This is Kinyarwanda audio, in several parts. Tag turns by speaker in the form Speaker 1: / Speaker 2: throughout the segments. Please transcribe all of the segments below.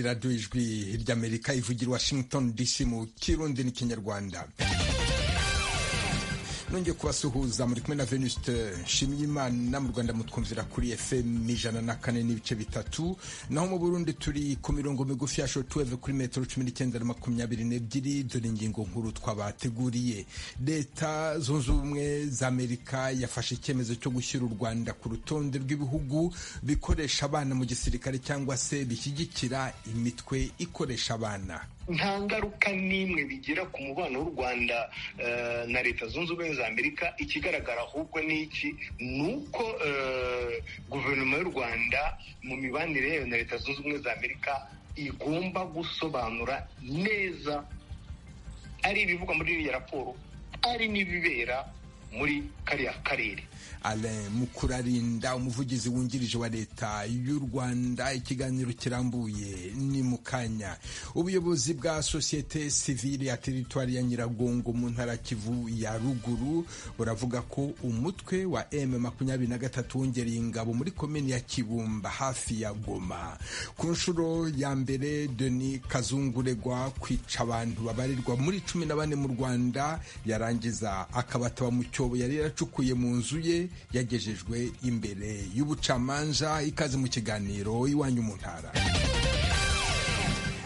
Speaker 1: radiyo ijwi ry'amerika ivugira washington dc mu kirundi n'ikinyarwanda nongeye kubasuhuza muri kumwe na venuste nshimiyimana mu rwanda mutwumvira kuri fm ijana na kane n'ibice bitatu naho mu burundi turi ku mirongo migufi ya shotuweve kuri metero cumi n'icyenda na makumyabiri n'ebyiri dore ingingo nkuru twabateguriye leta zunze ubumwe za amerika yafashe icyemezo cyo gushyira u rwanda ku rutonde rw'ibihugu bikoresha abana mu gisirikare cyangwa se bishyigikira imitwe ikoresha abana
Speaker 2: nta ngaruka n'imwe bigira ku mubano w'u rwanda na leta zunze ubumwe za amerika ikigaragara ahubwo ni iki ni uko guverinoma y'u rwanda mu mibanire yayo na leta zunze ubumwe za amerika igomba gusobanura neza ari ibivugwa muri iriya raporo ari n'ibibera muri kariya karere
Speaker 1: Alain Mukurarinda umuvugizi wungirije wa leta y'u Rwanda ikiganiro kirambuye ni mu kanya ubuyobozi bwa sosiyete sivile ya teritwari ya Nyiragongo mu ntara Kivu ya ruguru buravuga ko umutwe wa M makumyabiri na gatatu wongereye ingabo muri komini ya Kibumba hafi ya Goma ku nshuro ya mbere Deni Kazunguregwa kwica abantu babarirwa muri cumi na bane mu Rwanda yarangiza akabataba mu cyobo yari yaracukuye mu nzu ye yagejejwe imbere y'ubucamanza ikaze mu kiganiro iwanyu mu ntara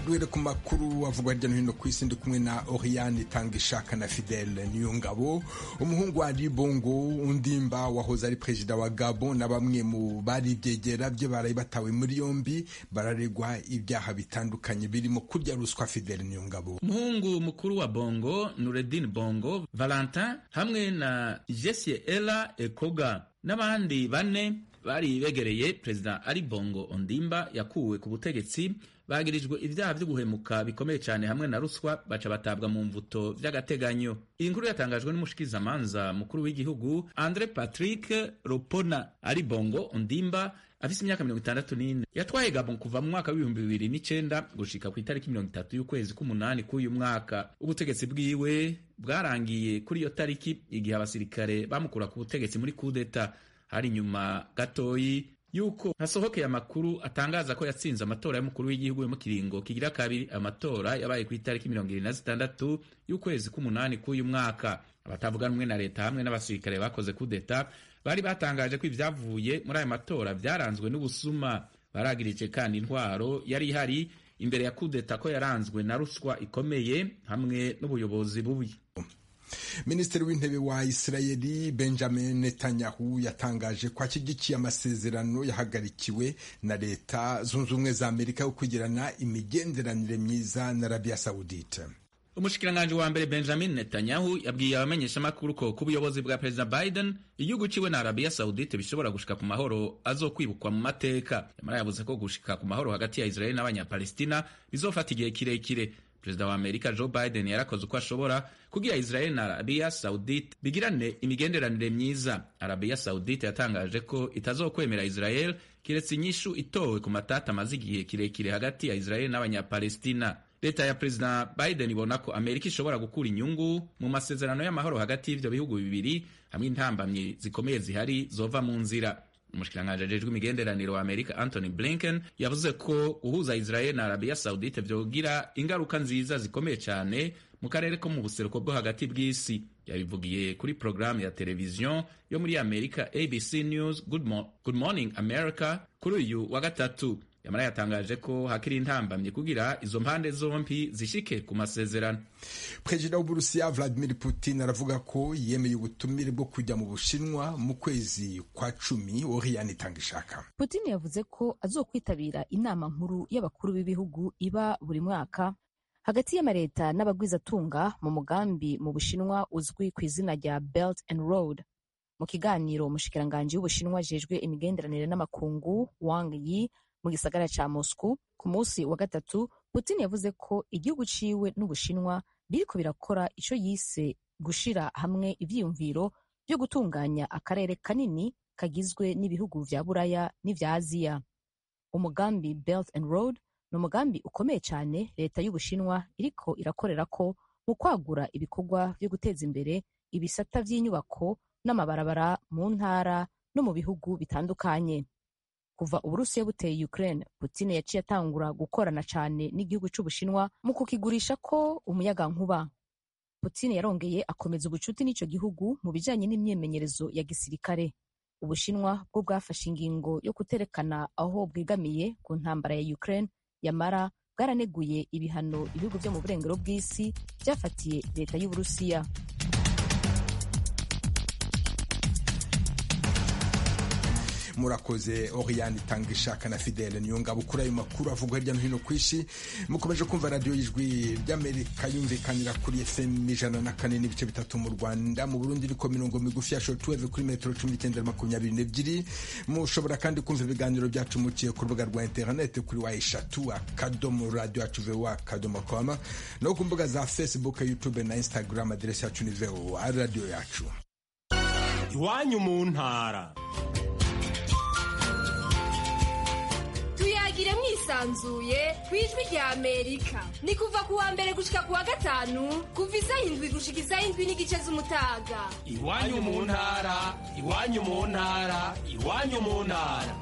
Speaker 1: duhere ku makuru avugwa hirya no hino ku isi ndi kumwe na oriyani itanga ishaka na fidele niyo ngabo umuhungu wa ribongo undimba wahoze ari perezida wa gabo na bamwe mu bari ibyegera bye baraye batawe muri yombi bararegwa ibyaha bitandukanye birimo kurya ruswa fidele niyo ngabo
Speaker 3: umuhungu mukuru wa bongo nuredin bongo valentin hamwe na jessie ela ekoga n'abandi bane bari begereye perezida ari bongo ondimba yakuwe ku butegetsi bagirijwe ibyaha byo guhemuka bikomeye cyane hamwe na ruswa baca batabwa mu mvuto by'agateganyo iyi nkuru yatangajwe n'umushikizamanza mukuru w'igihugu andre patrick ropona ari bongo ondimba afise imyaka mirongo itandatu n'ine yatwaye gabon kuva mu mwaka w'ibihumbi bibiri n'icenda gushika ku itariki mirongo itatu y'ukwezi k'umunani k'uyu mwaka ubutegetsi bwiwe bwarangiye kuri iyo tariki igihe abasirikare bamukura ku butegetsi muri kudeta hari inyuma gatoyi yuko hasohokeye amakuru atangaza ko yatsinze amatora y'umukuru w'igihugu mu kiringo kigira kabiri amatora yabaye ku itariki mirongo irindwi na zitandatu y'ukwezi k'umunani k'uyu mwaka abatavuganwe na leta hamwe n'abasirikare bakoze kudeta bari batangaje ko ibyavuye muri ayo matora byaranzwe n'ubusuma baragirije kandi intwaro yari ihari imbere ya kudeta ko yaranzwe na ruswa ikomeye hamwe n'ubuyobozi bubi
Speaker 1: minisitiri w'intebe wa isirayeli benjamin netanyahu yatangaje ko ashyigikiye amasezerano yahagarikiwe na leta zunze ubumwe za amerika yo kugirana imigenderanire myiza na arabiya sawudite
Speaker 3: umushikiranganji wa mbere benjamin netanyahu yabwiye abamenyeshamakuru ko ku buyobozi bwa perezida biden igihugu ciwe na arabiya sawudite bishobora gushika ku mahoro azokwibukwa mu mateka yamara yavuze ko gushika ku mahoro hagati ya israeli n'abanyapalestina bizofata igihe kirekire perezida wa amerika joe biden yarakoze uko ashobora kugira israel na arabiya saudite bigirane imigenderanire myiza arabiya saudite yatangaje ko itazokwemera israel kiretse inyishu itowe ku matata amaze igihe kirekire hagati ya israel n'abanyapalestina leta ya perezida biden ibona ko amerika ishobora gukura inyungu mu masezerano y'amahoro hagati y'ivyo bihugu bibiri hamwe intambamyi zikomeye zihari zova mu nzira umushikiranganji ajejwe imigenderanire wa amerika anthony blinken yavuze ko guhuza israel na arabiya saudite vyogira ingaruka nziza zikomeye cyane mu karere ko mu buseruko bwo hagati bw'isi yabivugiye kuri porogaramu ya televiziyo yo muri amerika abc news good, Mo good morning america kuri uyu wa gatatu yamara yatangaje ko hakiri intambamye kugira izo mpande zombi zishike ku masezerano
Speaker 1: perezida w'uburusiya vladimir putin aravuga ko yemeye ubutumire bwo kujya mu bushinwa mu kwezi kwa cumi oriyani itanga ishaka
Speaker 4: putin yavuze ko azokwitabira inama nkuru y'abakuru b'ibihugu iba buri mwaka hagati y'amaleta n'abagwizatunga mu mugambi mu bushinwa uzwi ku izina rya belt and road mu kiganiro umushikiranganji w'ubushinwa ajejwe imigenderanire n'amakungu wang yi mu gisagara ca Moscow ku munsi wa gatatu Putin yavuze ko igihugu ciwe n'Ubushinwa biriko birakora ico yise gushira hamwe ivyiyumviro byo gutunganya akarere kanini kagizwe n'ibihugu vya Buraya n'ivya Aziya. Umugambi Belt and Road ni umugambi ukomeye cyane leta y'Ubushinwa iriko irakorera ko mu kwagura ibikorwa vyo guteza imbere ibisata vy'inyubako n'amabarabara mu ntara no mu bihugu bitandukanye. kuva uburusiya buteye Ukraine Putin yaciye atangura gukorana cyane n'igihugu cy'ubushinwa mu kukigurisha ko umuyagankuba Putin yarongeye akomeza ubucuti n'icyo gihugu mu bijyanye n'imyemenyerezo ya gisirikare ubushinwa bwo bwafashe ingingo yo kuterekana aho bwegamiye ku ntambara ya Ukraine yamara bwaraneguye ibihano ibihugu byo mu burengero bw'isi byafatiye leta y'uburusiya
Speaker 1: murakoze Oriane itanga ishaka na Fidele niyo ngabo kuri ayo makuru avugwa hirya no hino ku isi mukomeje kumva radiyo y'ijwi ry'amerika yumvikanira kuri efemu ijana na kane n'ibice bitatu mu rwanda mu burundi ariko mirongo migufi ya shotuweve kuri metero cumi n'icyenda makumyabiri n'ebyiri mushobora kandi kumva ibiganiro byacu muciye ku rubuga rwa interinete kuri wa eshatu akadomo radiyo yacu vewa akadomo kwama no ku mbuga za fesibuke yutube na instagram aderesi yacu ni vewa radiyo yacu
Speaker 5: iwanyu mu ntara
Speaker 6: tuyagire mwisanzuye ku ijwi rya amerika ni kuva ku wa mbere gushika ku wa gatanu kuva isaha indwi gushika isaha indwi n'igice z'umutaga
Speaker 5: iwanyu mu ntara iwanyu mu ntara iwanyu mu ntara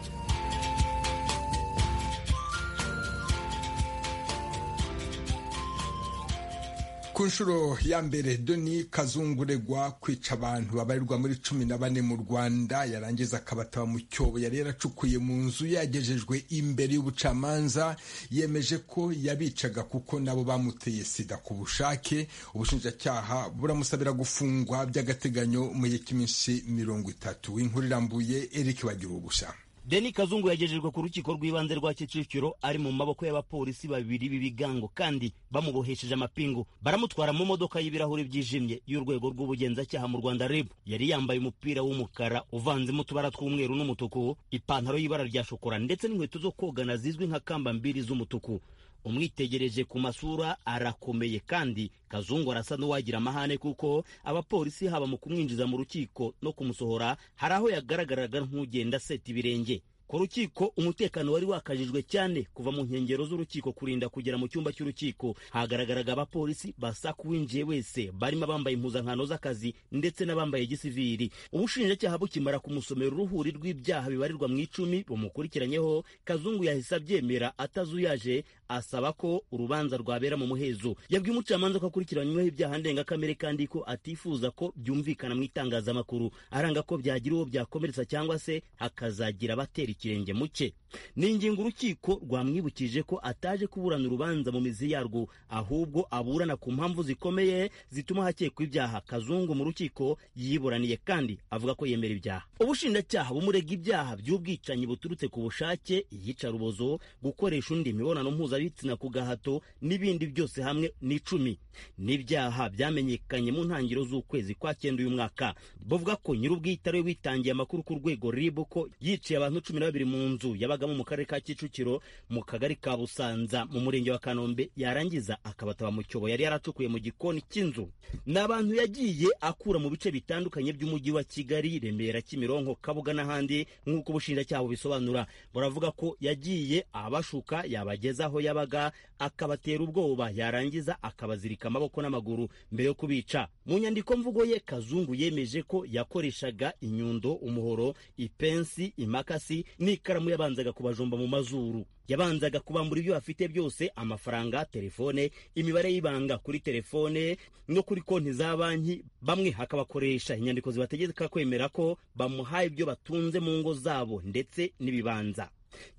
Speaker 1: ku nshuro ya mbere doni kazunguregwa kwica abantu babarirwa muri cumi na bane mu rwanda yarangiza akabataba mu cyobo yari yaracukuye mu nzu yagejejwe imbere y'ubucamanza yemeje ko yabicaga kuko nabo bamuteye sida ku bushake ubushinjacyaha buramusabira gufungwa by'agateganyo mu gihe cy'iminsi mirongo itatu inkuru irambuye erike bagira ubusa
Speaker 7: deni kazungu yagejejwe ku rukiko rw'ibanze rwa kicukiro ari mu maboko y'abapolisi babiri b'ibigango kandi bamubohesheje amapingu baramutwara mu modoka y'ibirahuri byijimye y'urwego rw'ubugenzacyaha mu rwanda rib yari yambaye umupira w'umukara uvanzemo utubara tw'umweru n'umutuku ipantaro y'ibara rya shokora ndetse n'inkweto zo kogana zizwi nka kamba mbiri z'umutuku umwitegereje ku masura arakomeye kandi kazungu arasa n'uwagira amahane kuko abapolisi haba mu kumwinjiza mu rukiko no kumusohora hari aho yagaragaraga nk'ugenda seta ibirenge ku rukiko umutekano wari wakajijwe cyane kuva mu nkengero z'urukiko kurinda kugera mu cyumba cy'urukiko hagaragaraga abapolisi basaka uwinjiye wese barimo abambaye impuzankano z'akazi ndetse n'abambaye gisiviri ubushinjacyaha bukimara kumusomera uruhuri rw'ibyaha bibarirwa mu icumi bumukurikiranyeho kazungu yahise abyemera atazuyaje asaba ko urubanza rwabera mu muhezo yabwiye umucamanza ko akurikiranyweho ibyaha ndengakamere kandi ko atifuza ko byumvikana mu itangazamakuru aranga ko byagira uwo byakomeretsa cyangwa se hakazagira abatera ikirenge mu cye ni ingingo urukiko rwamwibukije ko ataje kuburana urubanza mu mizi yarwo ahubwo aburana ku mpamvu zikomeye zituma hakekwa ibyaha kazungu mu rukiko yiburaniye kandi avuga ko yemera ibyaha ubushinjacyaha bumurega ibyaha by'ubwicanyi buturutse ku bushake iyicarubozo gukoresha undi imibonano mpuzabitsina ku gahato n'ibindi byose hamwe n'icumi n'ibyaha byamenyekanye mu ntangiriro z'ukwezi kwa cyenda uyu mwaka bavuga ko nyir'ubwite ariwe witangiye amakuru ku rwego ribu ko yiciye abantu cumi na babiri mu nzu yabagamo mu karere ka Kicukiro mu kagari ka Busanza mu murenge wa Kanombe yarangiza akabataba mu cyobo yari yaracukuye mu gikoni cy'inzu ni abantu yagiye akura mu bice bitandukanye by'umujyi wa Kigali Remera Kimironko Kabuga n'ahandi nk'uko ubushinjacyaha bubisobanura buravuga ko yagiye abashuka yabageza aho yabaga akabatera ubwoba yarangiza akabazirika amaboko n'amaguru mbere yo kubica mu nyandiko mvugo ye Kazungu yemeje ko yakoreshaga inyundo umuhoro ipensi imakasi n'ikaramu yabanzaga kubajomba mu mazuru yabanzaga kubambura ibyo bafite byose amafaranga telefone imibare y'ibanga kuri telefone no kuri konti za banki bamwe hakabakoresha inyandiko zibategeka kwemera ko bamuhaye ibyo batunze mu ngo zabo ndetse n'ibibanza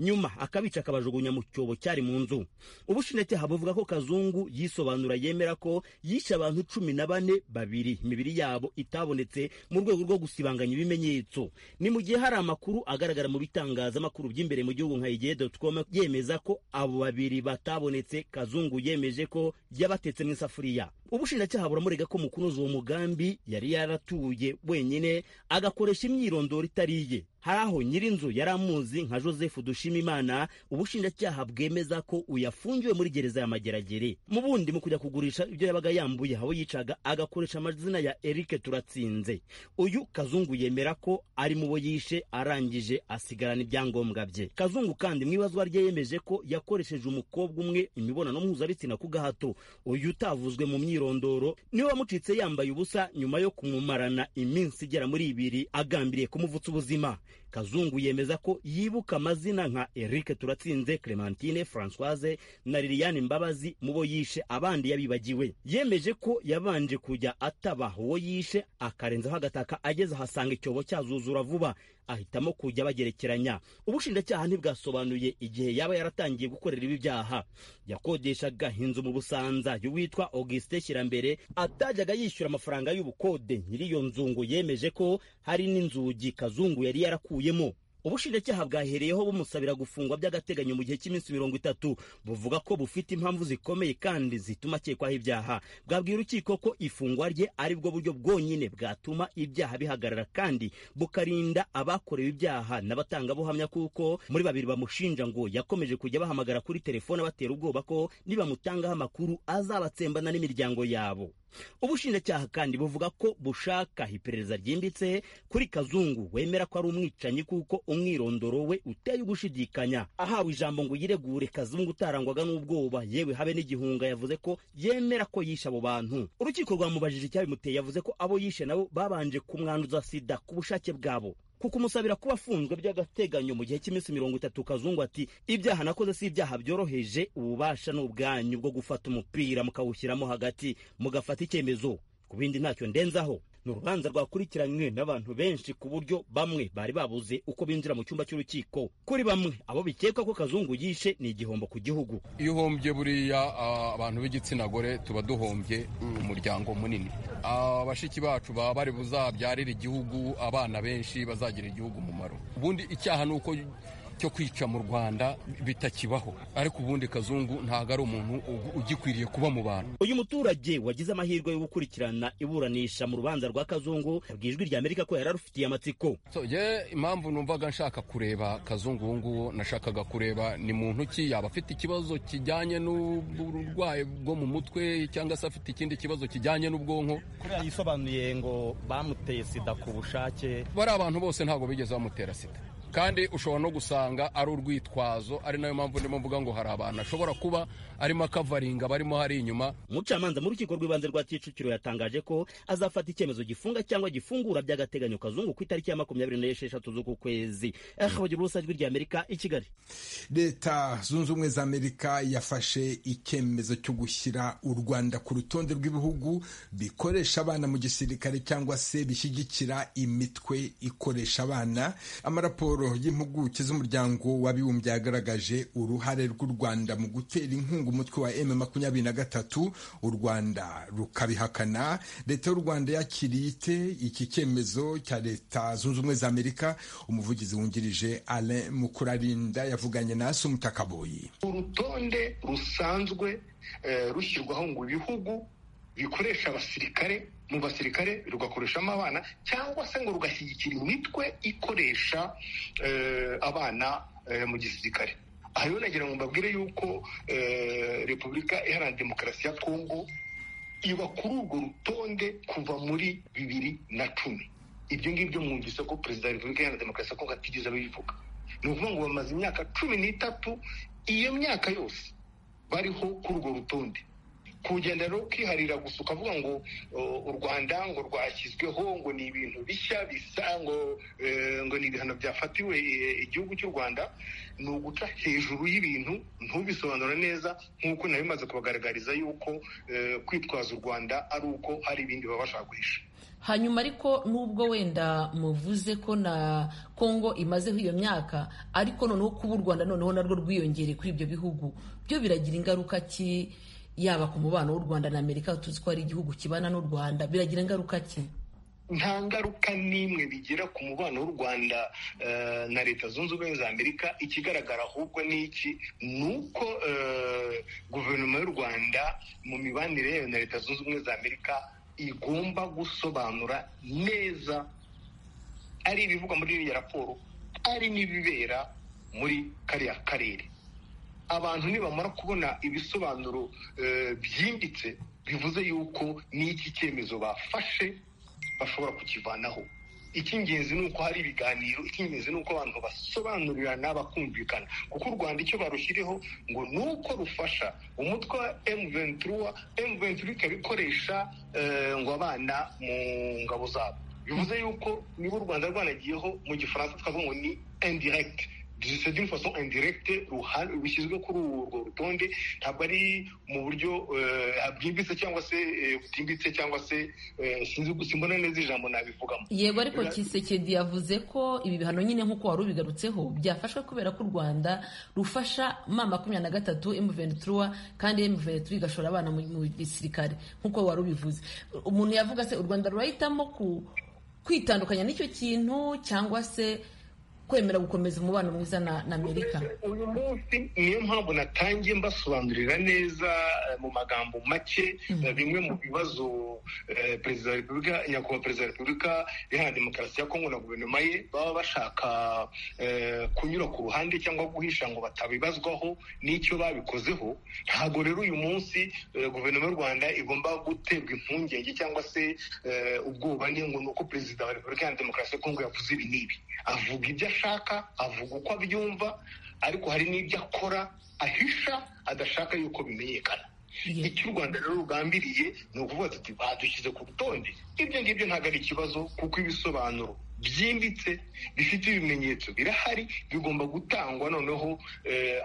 Speaker 7: nyuma akabica akabajugunya mu cyobo cyari mu nzu ubushinjacyaha buvuga ko kazungu yisobanura yemera ko yishe abantu cumi na bane babiri imibiri yabo itabonetse mu rwego rwo gusibanganya ibimenyetso ni mu gihe hari amakuru agaragara mu bitangazamakuru by'imbere mu gihugu nka igihe.com yemeza ko abo babiri batabonetse kazungu yemeje ko yabatetse mu isafuriya ubushinjacyaha buramurega ko mu kunoza uwo mugambi yari yaratuye wenyine agakoresha imyirondoro itariye hari aho nyir'inzu yari amuzi nka joseph dushimimana ubushinjacyaha bwemeza ko uyafungiwe muri gereza ya mageragere mu bundi mu kujya kugurisha ibyo yabaga yambuye aho yicaga agakoresha amazina ya eric turatsinze uyu kazungu yemera ko ari mu bo yishe arangije asigarana ibyangombwa bye kazungu kandi mu ibazwa rye yemeje ko yakoresheje umukobwa umwe imibonano mpuzabitsina ku gahato uyu utavuzwe mu myirondoro niwe wamucitse yambaye ubusa nyuma yo kumumarana iminsi igera muri ibiri agambiriye kumuvutsa ubuzima kazungu yemeza ko yibuka amazina nka eric turatsinze clementine francoise na liliane mbabazi mu bo yishe abandi yabibagiwe yemeje ko yabanje kujya ataba uwo yishe akarenzaho agataka ageze ahasanga icyobo cyazuzura vuba ahitamo kujya bagerekeranya ubushinjacyaha ntibwasobanuye igihe yaba yaratangiye gukorera ibi byaha yakodeshaga inzu mu busanza y'uwitwa augustin shyirambere atajyaga yishyura amafaranga y'ubukode nyiri iyo nzungu yemeje ko hari n'inzugi kazungu yari yarakuyemo ubushinjacyaha bwahereyeho bumusabira gufungwa by'agateganyo mu gihe cy'iminsi mirongo itatu buvuga ko bufite impamvu zikomeye kandi zituma akekwaho ibyaha bwabwira urukiko ko ifungwa rye ari bwo buryo bwonyine bwatuma ibyaha bihagarara kandi bukarinda abakorewe ibyaha n'abatangabuhamya kuko muri babiri bamushinja ngo yakomeje kujya bahamagara kuri telefone abatera ubwoba ko nibamutangaho amakuru azabatsembana n'imiryango yabo ubushinjacyaha kandi buvuga ko bushaka iperereza ryimbitse kuri kazungu wemera ko ari umwicanyi kuko umwirondoro we uteye ugushidikanya ahawe ijambo ngo yiregure kazungu utarangwaga n'ubwoba yewe habe n'igihunga yavuze ko yemera ko yishe abo bantu urukiko rwamubajije icyabimuteye yavuze ko abo yishe nabo babanje kumwanduza sida ku bushake bwabo kuko umusabira kuba afunzwe by'agateganyo mu gihe cy'iminsi mirongo itatu kazungu ati ibyaha nakoze si ibyaha byoroheje ububasha ni ubwanyu bwo gufata umupira mukawushyiramo hagati mugafata icyemezo ku bindi ntacyo ndenzaho ni urubanza rwakurikiranywe n'abantu benshi ku buryo bamwe bari babuze uko binjira mu cyumba cy'urukiko kuri bamwe abo bikekwa ko kazungu yishe ni igihombo ku gihugu
Speaker 8: iyo uhombye buriya ah, abantu b'igitsina gore tuba duhombye umuryango munini Ah, bashiki bacu baba bari buzabyarire igihugu abana benshi bazagira igihugu umumaro ubundi icyaha ni uko cyo kwica mu rwanda bitakibaho ariko ubundi kazungu ntabwo ari umuntu ugu- ugikwiriye kuba mu bantu
Speaker 7: uyu muturage wagize amahirwe yo gukurikirana iburanisha mu rubanza rwa kazungu yabwiye ijwi rya amerika ko yari arufitiye amatsiko
Speaker 8: So, je impamvu numvaga nshaka kureba kazungu ubu ngubu nashakaga kureba ni muntu ki yaba afite ikibazo kijyanye n'uburwayi bwo mu mutwe cyangwa se afite ikindi kibazo kijyanye n'ubwonko
Speaker 7: kuriya yisobanuye ngo bamuteye sida ku bushake
Speaker 8: bari abantu bose ntabwo bigeze bamutera sida kandi ushobora no gusanga ari urwitwazo ari nayo mpamvu ndimo mvuga ngo hari abantu ashobora kuba arimo akavaringa barimo hari inyuma
Speaker 7: umucamanza mu rukiko rw'ibanze rwa kicukiro yatangaje ko azafata icyemezo gifunga cyangwa gifungura by'agateganyo kazungu ku itariki ya makumyabiri n'esheshatu z'uku kwezi akabagira ubusa ijwi rya amerika i kigali
Speaker 1: leta zunze ubumwe za amerika yafashe icyemezo cyo gushyira u rwanda ku rutonde rw'ibihugu bikoresha abana mu gisirikare cyangwa se bishyigikira imitwe ikoresha abana amaraporo y'impuguke z'umuryango w'abibumbye yagaragaje uruhare rw'u rwanda mu gutera inkunga umutwe wa m makumyabiri na gatatu u rwanda rukabihakana leta y'u rwanda yakiriye ite iki cyemezo cya leta zunze ubumwe za amerika umuvugizi wungirije alain mukurarinda yavuganye na se umutakaboyi
Speaker 2: urutonde rusanzwe eh, rushyirwaho ngo ibihugu bikoresha abasirikare mu basirikare rugakoreshamo abana cyangwa se ngo rugashyigikira imitwe ikoresha eh, abana eh, mu gisirikare aha rero nagira ngo mbabwire yuko eh, repubulika iharanira demokarasi ya kongo iba kuri urwo rutonde kuva muri bibiri na cumi ibyo ngibyo mwumvise ko perezida wa repubulika iharanira demokarasi ya kongo atigeze abivuga ni ukuvuga ngo bamaze imyaka cumi n'itatu iyo myaka yose bariho kuri urwo rutonde kugenda rero ukiharira gusa ukavuga ngo uh, u rwanda ngo rwashyizweho ngo ni ibintu bishya bisa ngo eh, ngo ni ibihano byafatiwe eh, igihugu cy'u rwanda ni uguca hejuru y'ibintu ntubisobanura neza nk'uko nari bimaze kubagaragariza yuko eh, kwitwaza u rwanda ari uko hari ibindi baba bashaka guhisha
Speaker 9: hanyuma ariko nubwo wenda muvuze ko na kongo imazeho iyo myaka ariko noneho kuba u rwanda noneho narwo rwiyongereye kuri ibyo bihugu byo biragira ingaruka ki yaba ku mubano w'u rwanda na amerika tuzi ko ari igihugu kibana n'u rwanda biragira ingaruka ki
Speaker 2: nta ngaruka n'imwe bigira ku mubano w'u rwanda eh, na leta zunze ubumwe za amerika ikigaragara ahubwo ni iki ni uko eh, guverinoma y'u rwanda mu mibanire yayo na leta zunze ubumwe za amerika igomba gusobanura neza ari ibivugwa muri iriya raporo ari n'ibibera muri kariya karere abantu nibamara kubona ibisobanuro eh, byimbitse bivuze yuko n'iki cyemezo bafashe bashobora kukivanaho icy'ingenzi ni uko hari ibiganiro icy'ingenzi ni uko abantu basobanurirana bakumvikana kuko u rwanda icyo barushyiriho ngo ni uko rufasha umutwe wa m23 m23 ikaba ikoresha eh, ngo abana mu ngabo zabo bivuze yuko niba u rwanda rwanagiyeho mu gifaransa twavuga ngo ni indiregiti c'est d'une façon indirecte rushyizwe kuri urwo rutonde ntabwo ari mu buryo bwimbitse cyangwa se butimbitse cyangwa se sinzi simbona neza ijambo nabivugamo
Speaker 9: yego ariko kisekedi yavuze ko ibi bihano nyine nk'uko wari ubigarutseho byafashwe kubera ko u rwanda rufasha ma makumyabiri na gatatu emuventura kandi emuventura igashora abana mu gisirikare nk'uko wari ubivuze umuntu yavuga se u rwanda rurahitamo kwitandukanya n'icyo kintu cyangwa se kwemera gukomeza umubano mwiza na amerika
Speaker 2: uyu munsi niyo mpamvu natangiye mbasobanurira neza mu magambo make bimwe mu bibazo perezida wa repubulika nyakubahwa perezida wa repubulika iharanira demokarasi ya kongo na guverinoma ye baba bashaka kunyura ku ruhande cyangwa guhisha ngo batabibazwaho n'icyo babikozeho ntabwo rero uyu munsi guverinoma y'u rwanda igomba guterwa impungenge cyangwa se ubwoba ngo ni uko perezida wa repubulika iharanira demokarasi ya kongo yavuze ibi n'ibi avuga ibyo ashaka avuga uko abyumva ariko hari n'ibyo akora ahisha adashaka yuko bimenyekana icyo u rwanda rero rugambiriye ni ukuvuga tuti badushyize ku rutonde ibyo ngibyo ntabwo ari ikibazo kuko ibisobanuro byimbitse bifite ibimenyetso birahari bigomba gutangwa noneho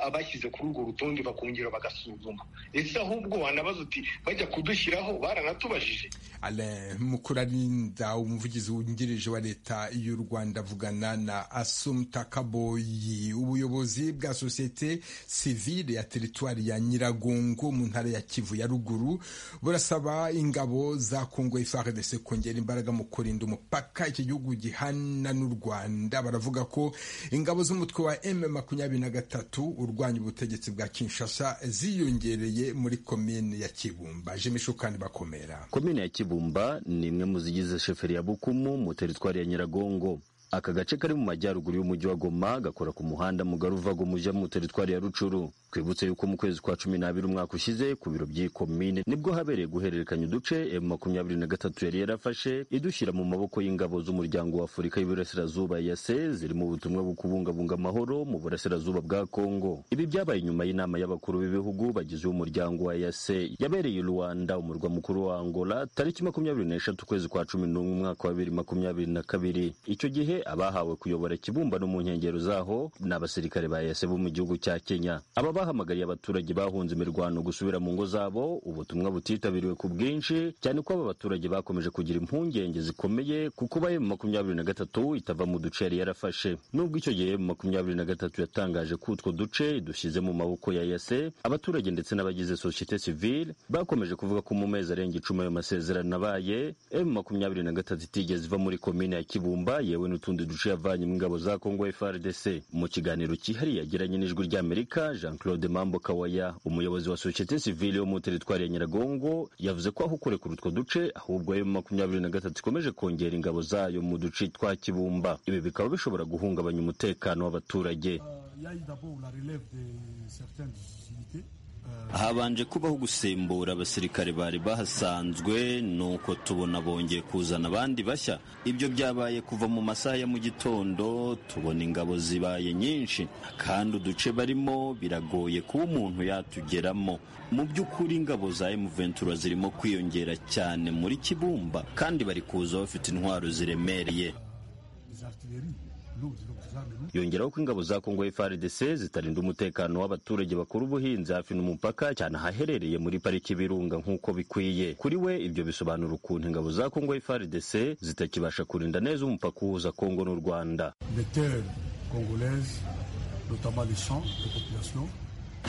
Speaker 2: abashyize kuri urwo rutonde bakongera bagasuzuma ese ahubwo wanabaza uti bajya kudushyiraho baranatubajije
Speaker 1: Alain Mukurarinda umuvugizi wungirije wa leta y'u Rwanda avugana na Asumta Kaboyi ubuyobozi bwa sosiyete sivile ya teritwari ya Nyiragongo mu ntara ya Kivu ya ruguru burasaba ingabo za Kongo FARDC kongera imbaraga mu kurinda umupaka iki gihugu gihana n'u Rwanda baravuga ko ingabo z'umutwe wa M23 urwanya ubutegetsi bwa Kinshasa ziyongereye muri komine ya Kibumba Jimishukani bakomera
Speaker 10: komine ya Kibu Kibumba ni imwe mu zigize sheferi ya Bukumu mu teritwari ya Nyiragongo aka gace kari mu majyaruguru y'umujyi wa Goma gakora ku muhanda mugari uva Goma ujya mu teritwari ya Rucuru twibutse yuko mu kwezi kwa cumi n'abiri umwaka ushize ku biro by'iyi komine nibwo habereye guhererekanya uduce emu makumyabiri na gatatu yari yarafashe idushyira mu maboko y'ingabo z'umuryango wa afurika y'iburasirazuba ya se ziri mu butumwa bwo kubungabunga amahoro mu burasirazuba bwa kongo ibi byabaye nyuma y'inama y'abakuru b'ibihugu bagize umuryango wa yase yabereye i rwanda umurwa mukuru wa angola tariki makumyabiri n'eshatu ukwezi kwa cumi n'umwe umwaka wa bibiri makumyabiri na kabiri icyo gihe abahawe kuyobora ikibumbano mu nkengero zaho ni abasirikare ba yase bo mu gihugu cya kenya aba bahamagariye abaturage bahunze imirwano gusubira mu ngo zabo ubutumwa butitabiriwe ku bwinshi cyane ko aba baturage bakomeje kugira impungenge zikomeye kuko ba emu makumyabiri na gatatu itava mu duce yari yarafashe nubwo icyo gihe emu makumyabiri na gatatu yatangaje ko utwo duce dushyize mu maboko ya yase abaturage ndetse n'abagize sosiyete sivile bakomeje kuvuga ko mu mezi arenga icumi ayo masezerano abaye emu makumyabiri na gatatu itigeze iva muri komine ya kibumba yewe n'utundi duce yavanyemo ingabo za kongo frdc mu kiganiro cyihariye yagiranye n'ijwi ry'amerika jean claude Claude Mambo Kawaya umuyobozi wa societe civile yo mu teritwari ya Nyiragongo yavuze ko aho kurekura utwo duce ahubwo ayo makumyabiri na gatatu ikomeje kongera ingabo zayo mu duce twa Kibumba ibi bikaba bishobora guhungabanya umutekano w'abaturage habanje kubaho gusimbura abasirikare bari bahasanzwe nuko tubona bongeye kuzana abandi bashya ibyo byabaye kuva mu masaha ya mu gitondo tubona ingabo zibaye nyinshi kandi uduce barimo biragoye kuba umuntu yatugeramo mu by'ukuri ingabo za emuventura zirimo kwiyongera cyane muri kibumba kandi bari kuza bafite intwaro ziremereye yongeraho ko ingabo za kongo frdc zitarinda umutekano w'abaturage bakora ubuhinzi hafi n'umupaka cyane ahaherereye muri pariki y'ibirunga nk'uko bikwiye kuri we ibyo bisobanura ukuntu ingabo za kongo frdc zitakibasha kurinda neza umupaka uhuza kongo n'u rwanda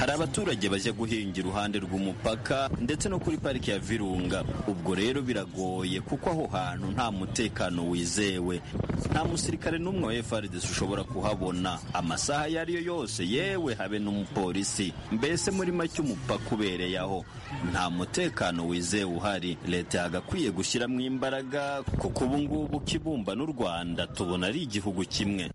Speaker 10: hari abaturage bajya guhinga iruhande rw'umupaka ndetse no kuri pariki ya virunga ubwo rero biragoye kuko aho hantu nta mutekano wizewe nta musirikare n'umwe wa frdc ushobora kuhabona amasaha ayo ari yo yose yewe habe n'umupolisi mbese muri make umupaka ubereye aho nta mutekano wizewe uhari leta yagakwiye gushyiramo imbaraga kuko ubu ngubu kibumba n'u rwanda tubona ari igihugu kimwe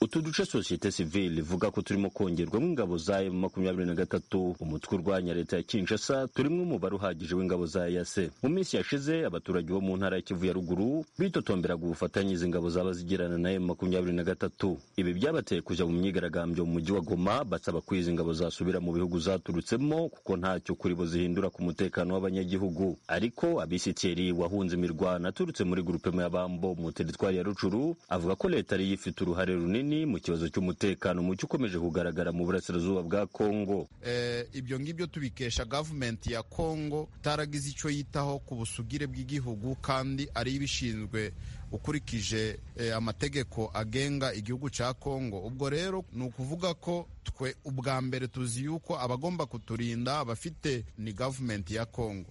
Speaker 10: utu duce sosiyete sivile ivuga ko turimo kongerwamo ingabo za emu makumyabiri na gatatu umutwe urwanya leta ya kinshasa turimo umubare uhagije w'ingabo za yase mu minsi yashize abaturage bo mu ntara ya kivu ya ruguru bitotomberaga ubufatanye izi ngabo zaba zigirana na emu makumyabiri na gatatu ibi byabateye kujya mu myigaragambyo mu mujyi wa goma basaba ko izi ngabo zasubira mu bihugu zaturutsemo kuko ntacyo kuri bo zihindura ku mutekano w'abanyagihugu ariko abisitiri wahunze imirwano aturutse muri gurupe y'abambo mu teritwari ya rucuru avuga ko leta ariyo ifite uruhare runini mu kibazo cy'umutekano muke ukomeje kugaragara mu burasirazuba bwa kongo
Speaker 11: ibyo ngibyo tubikesha gavumenti ya kongo itaragize icyo yitaho ku busugire bw'igihugu kandi ariyo ibishinzwe ukurikije amategeko agenga igihugu cya kongo ubwo rero ni ukuvuga ko twe ubwa mbere tuzi yuko abagomba kuturinda bafite ni gavumenti ya kongo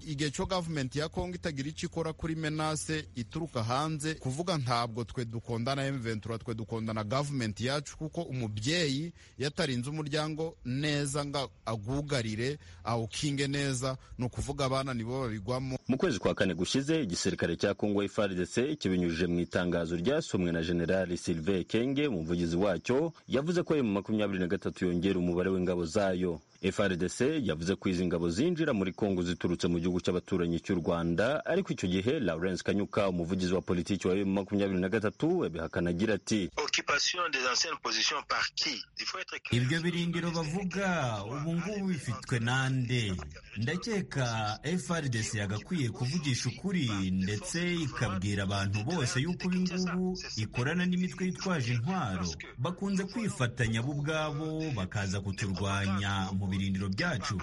Speaker 11: igihe cyo gavumenti ya kongo itagira icyo ikora kuri menase ituruka hanze kuvuga ntabwo twe dukondana emuventura twe dukondana gavumenti yacu kuko umubyeyi yatarinze umuryango neza ngo agugarire awukinge neza ni ukuvuga abana nibo babigwamo
Speaker 10: mu kwezi kwa kane gushize igisirikare cya kongo frdc kibinyujije mu itangazo ryasomwe na generali sylvain kenge umuvugizi wacyo yavuze ko emu makumyabiri na gatatu yongera umubare w'ingabo zayo frdc yavuze ko izi ngabo zinjira muri kongo ziturutse mu gihugu cy'abaturanyi cy'u rwanda ariko icyo gihe lawrence kanyuka umuvugizi wa politiki wa emu makumyabiri na gatatu abihakana agira ati
Speaker 12: ibyo birindiro bavuga ubu ngubu bifitwe nande ndakeka frdc yagakwiye kuvugisha ukuri ndetse ikabwira abantu bose yuko ubu ngubu ikorana n'imitwe yitwaje intwaro bakunze kwifatanya bo ubwabo bakaza kuturwanya mu birindiro byacu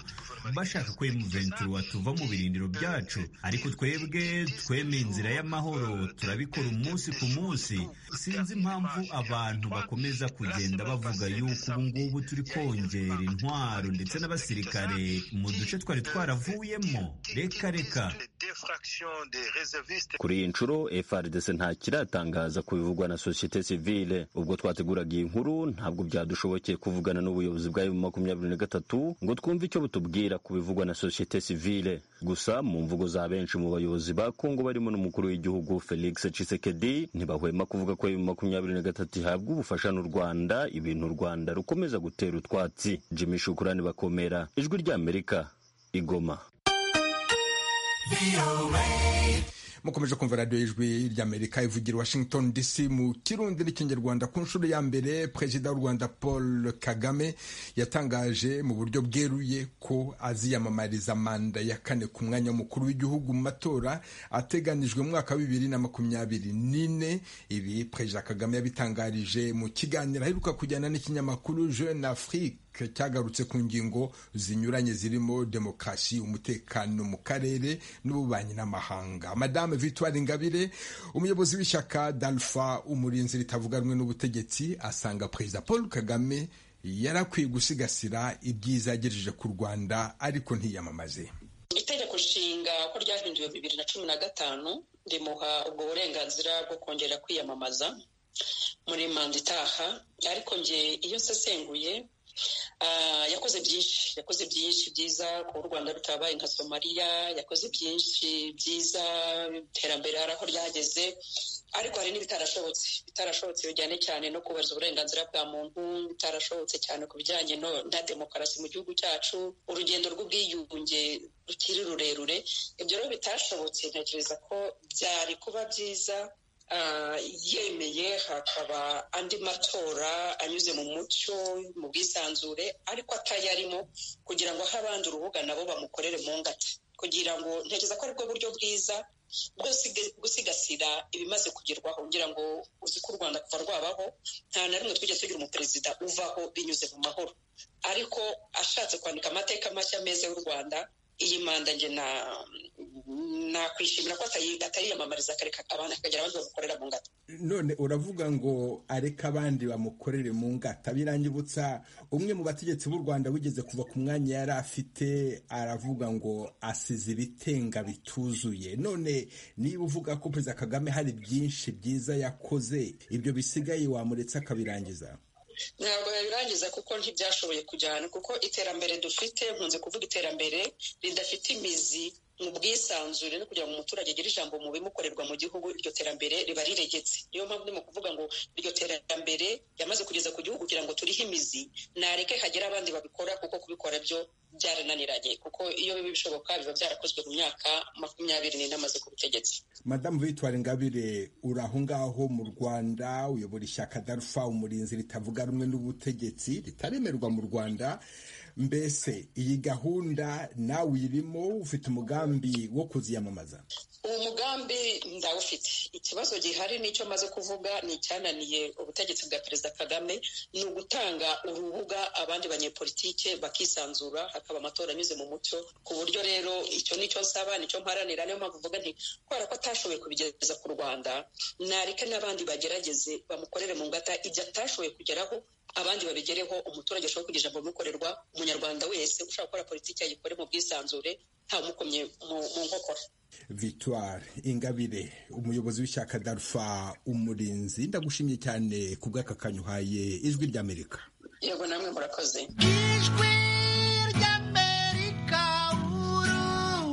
Speaker 12: bashaka ko emuventura tuva mu birindiro byacu ariko twebwe twemeye inzira y'amahoro turabikora umunsi ku munsi sinzi impamvu abantu bakomeza kugenda bavuga yuko ubu ngubu turi kongera intwaro ndetse n'abasirikare mu duce twari twaravuyemo reka reka
Speaker 10: kuri iyi nshuro frdc ntakiratangaza ku bivugwa na sosiyete sivile ubwo twateguraga iyi nkuru ntabwo byadushobokeye kuvugana n'ubuyobozi bwa emu makumyabiri na gatatu ngo twumve icyo butubwira ku bivugwa na sosiyete sivile gusa mu mvugo za benshi mu bayobozi ba kongo barimo n'umukuru w'igihugu felix cisekedi ntibahwema kuvuga ko emu makumyabiri na gatatu ihabwa ubufasha n'u rwanda ibintu u rwanda rukomeza gutera utwatsi jimmy shukurani bakomera ijwi ry'amerika igoma
Speaker 1: mukomeje kumva radiyo y'ijwi ry'amerika ivugira washington dc mu kirundi n'ikinyarwanda ku nshuro ya mbere perezida w'u rwanda paul kagame yatangaje mu buryo bweruye ko aziyamamariza manda ya kane ku mwanya mukuru w'igihugu mu matora ateganijwe mu mwaka wa bibiri na makumyabiri n'ine ibi perezida kagame yabitangarije mu kiganiro aheruka kujyana n'ikinyamakuru jeune afrique cyagarutse ku ngingo zinyuranye zirimo demokarasi umutekano mu karere n'ububanyi n'amahanga madame victoire ingabire umuyobozi w'ishyaka dalfa umurinzi ritavuga rumwe n'ubutegetsi asanga perezida paul kagame yarakwiye gusigasira ibyiza yagejeje ku rwanda ariko ntiyamamaze
Speaker 13: itegeko nshinga ko ryahinduwe bibiri na cumi na gatanu rimuha ubwo burenganzira bwo kongera kwiyamamaza muri manda itaha ariko nge iyo nsesenguye yakoze byinshi yakoze byinshi byiza kuba u rwanda rutabaye nka somaliya yakoze byinshi byiza iterambere hari aho ryageze ariko hari n'ibitarashobotse bitarashobotse bijyanye cyane no kubahiriza uburenganzira bwa muntu bitarashobotse cyane ku bijyanye na demokarasi mu gihugu cyacu urugendo rw'ubwiyunge rukiri rurerure ibyo rero bitashobotse ntekereza ko byari kuba byiza yemeye hakaba andi matora anyuze mu mucyo mu bwisanzure ariko atayarimo kugira ngo aho abandi urubuga nabo bamukorere mu ngata kugira ngo ntekereza ko aribwo buryo bwiza bwo gusigasira ibimaze kugerwaho kugira ngo uzi ko u rwanda kuva rwabaho nta na rimwe twigeze tugira umuperezida uvaho binyuze mu mahoro ariko ashatse kwandika amateka mashya meza y'u rwanda iyi manda nge nakwishimira ko atariyamamariza akagira abandi bamukorera mu ngata
Speaker 1: none uravuga ngo areke abandi bamukorere mu ngata birangibutsa umwe mu bategetsi b'u rwanda wigeze kuva ku mwanya yari afite aravuga ngo asize ibitenga bituzuye none niba uvuga ko perezida kagame hari byinshi byiza yakoze ibyo bisigaye wamuretse akabirangiza
Speaker 13: ntabwo yabirangiza kuko ntibyashoboye kujyana kuko iterambere dufite nkunze kuvuga iterambere ridafite imizi mu bwisanzure no kugira ngo umuturage agire ijambo mu bimukorerwa mu gihugu iryo terambere riba riregetse niyo mpamvu ndimo kuvuga ngo iryo terambere yamaze kugeza ku gihugu kugira ngo turihe imizi nareke hagere abandi babikora kuko kubikora byo byarananiranye kuko iyo biba bishoboka biba byarakozwe mu myaka makumyabiri n'ine amaze ku butegetsi
Speaker 1: madamu victoire ingabire uri aho ngaho mu rwanda uyobora ishyaka darufa umurinzi ritavuga rumwe n'ubutegetsi ritaremerwa mu rwanda mbese iyi gahunda nawe uyirimo ufite umugambi wo kuziyamamaza
Speaker 13: uwo mugambi ndawufite ikibazo gihari n'icyo maze kuvuga ni icyananiye ubutegetsi bwa perezida kagame ni ugutanga urubuga abandi banyepolitike bakisanzura hakaba amatora anyuze mu mucyo ku buryo rero icyo nicyo nsaba nicyo mparanira niyo mpamvu uvuga nti kubera ko atashoboye kubigeza ku rwanda nareke n'abandi bagerageze bamukorere mu ngata ibyo atashoboye kugeraho abandi babigereho umuturage ashobora kugira ijambo bimukorerwa umunyarwanda wese ushobora gukora politiki yayikore mu bwisanzure ntamukomye mu nkokora
Speaker 1: victoire ingabire umuyobozi w'ishyaka darufa umurinzi ndagushimye cyane ku bw'aka kanya uhaye ijwi ry'amerika
Speaker 13: yego namwe murakoze
Speaker 14: ijwi ry'amerika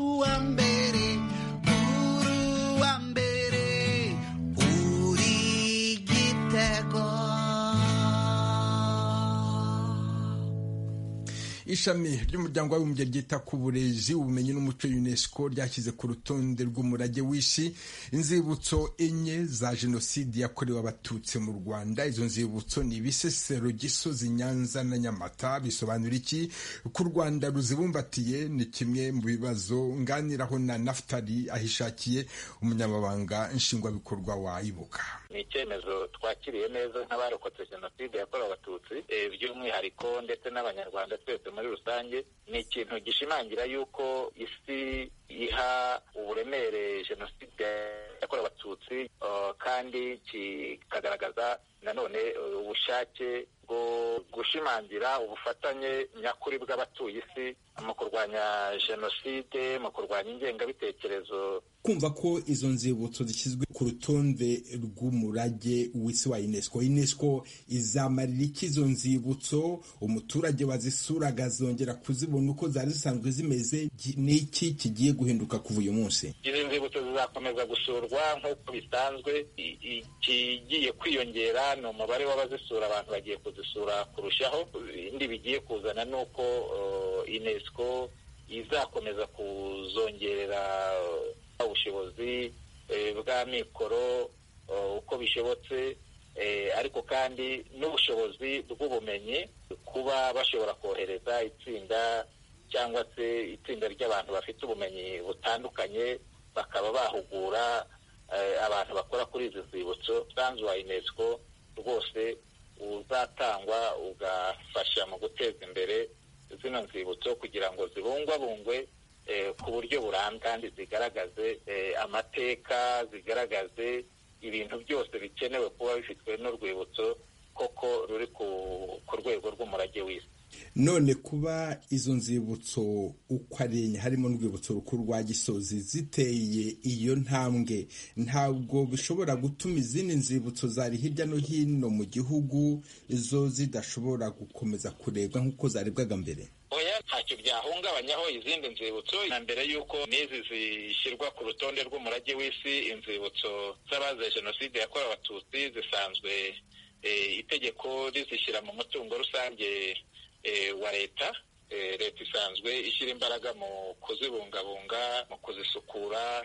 Speaker 14: uwa mbere uwa mbere uri igitego
Speaker 1: ishami ry'umuryango w'abibumbye ryita ku burezi ubumenyi n'umuco unesco ryashyize ku rutonde rw'umurage w'isi inzibutso enye za jenoside yakorewe abatutsi mu rwanda izo nzibutso ni ibisesero gisozi nyanza na nyamata bisobanura iki ku rwanda ruzibumbatiye ni kimwe mu bibazo nganiraho na naftali ahishakiye umunyamabanga nshingwabikorwa wa ibuka
Speaker 15: ni icyemezo twakiriye neza nk'abarokotse jenoside yakorewe abatutsi by'umwihariko ndetse n'abanyarwanda twese muri rusange ni ikintu gishimangira yuko isi iha uburemere jenoside yakorewe abatutsi kandi kikagaragaza nanone ubushake bwo gushimangira ubufatanye nyakuri bw'abatuye isi mu kurwanya jenoside mu kurwanya ingengabitekerezo
Speaker 1: kumva ko izo nzibutso zishyizwe ku rutonde rw'umurage w'isi wa unesco unesco izamarira iki izo nzibutso umuturage wazisuraga azongera kuzibona uko zari zisanzwe zimeze ni iki kigiye guhinduka kuva uyu munsi
Speaker 15: izi nzibutso zizakomeza gusurwa nk'uko bisanzwe ikigiye kwiyongera ni umubare w'abazisura abantu bagiye kuzisura kurushaho ibindi bigiye kuzana ni uko unesco izakomeza kuzongerera ubushobozi bw'amikoro uko bishobotse ariko kandi n'ubushobozi bw'ubumenyi kuba bashobora kohereza itsinda cyangwa se itsinda ry'abantu bafite ubumenyi butandukanye bakaba bahugura abantu bakora kuri izi nzibutso umusanzu wa unesco rwose uzatangwa ugafasha mu guteza imbere zino nzibutso kugira ngo zibungwabungwe ku buryo burambye kandi zigaragaze amateka zigaragaze ibintu byose bikenewe kuba bifitwe n'urwibutso koko ruri ku rwego rw'umurage w'isi
Speaker 1: none kuba izo nzibutso uko ari enye harimo n'urwibutso rukuru rwa gisozi ziteye iyo ntambwe ntabwo bishobora gutuma izindi nzibutso zari hirya no hino mu gihugu zo zidashobora gukomeza kurebwa nk'uko zarebwaga mbere
Speaker 15: oya ntacyo byahungabanyaho izindi nzibutso na mbere y'uko n'izi zishyirwa ku rutonde rw'umurage w'isi inzibutso z'abazize jenoside yakorewe abatutsi zisanzwe itegeko rizishyira mu mutungo rusange wa leta leta isanzwe ishyira imbaraga mu kuzibungabunga mu kuzisukura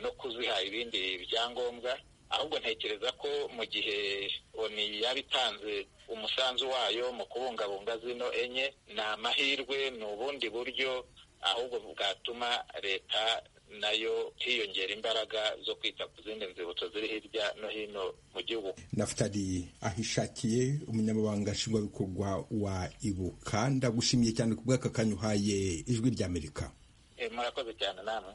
Speaker 15: no kuziha ibindi byangombwa ahubwo ntekereza ko mu gihe oni yaba itanze umusanzu wayo mu kubungabunga zino enye ni amahirwe ni ubundi buryo ahubwo bwatuma leta nayo hiyongera imbaraga zo kwita ku zindi nzibutso ziri hirya no hino mu gihugu
Speaker 1: nafutari ahishakiye umunyamabanga nshingwabikorwa wa ibuka ndagushimiye cyane ku bw'aka kanya uhaye ijwi ry'amerika
Speaker 15: murakoze cyane namwe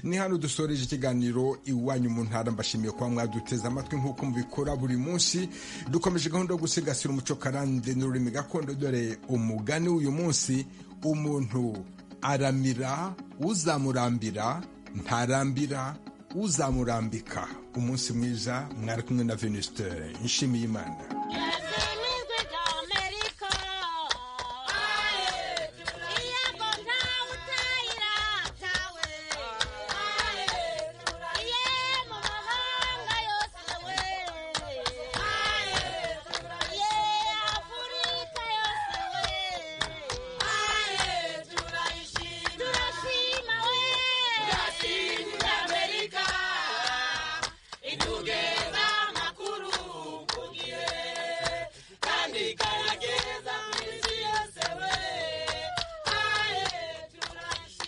Speaker 1: ni hano dusoreje ikiganiro iwanyu mu ntara mbashimiye kuba mwaduteze amatwi nk'uko mubikora buri munsi dukomeje gahunda yo gusigasira umuco karande n'ururimi gakondo dore umugani w'uyu munsi umuntu aramira uzamurambira ntarambira uzamurambika umunsi mwiza mwari kumwe na venuste nshimiye imana